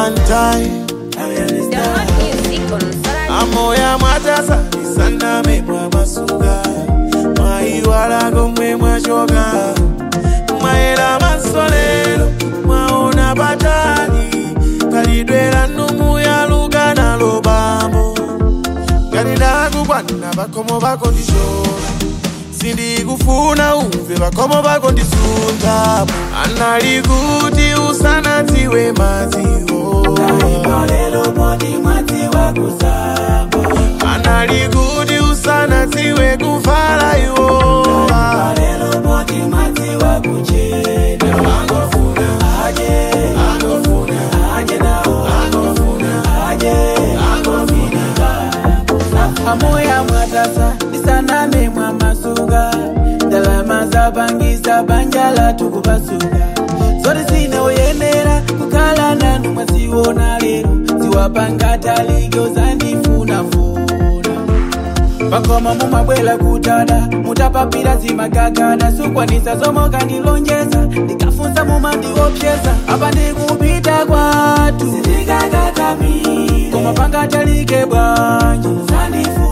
one time Download music on Solar amoya mwatasanisana mwa masuka mwaiwalago mwe mwachoka mwaera masolero mwaona patali kalidwera numu yaluka nalo bambo ngati ndakukwanira pakomo pako ndishora sindikufuna umve pakomo pako ndisuntapo anali kuti usanadziwe madziwo anali kuti usanadziwe kuvala iwo amoya mwatasa isaname mwa masuga ndalama zapangisa banjala tukubasuka zoti zinaoyenera kukhala nanu mwaziona lero ziwapanga taligyo zandifunafuna pakoma mumabwela kutada mutapapira zimagagada sukwanisa zomoka ndilonjeza ndikafunza mumandiopyeza apa ndikupita kwatu koma pangatalike bwanji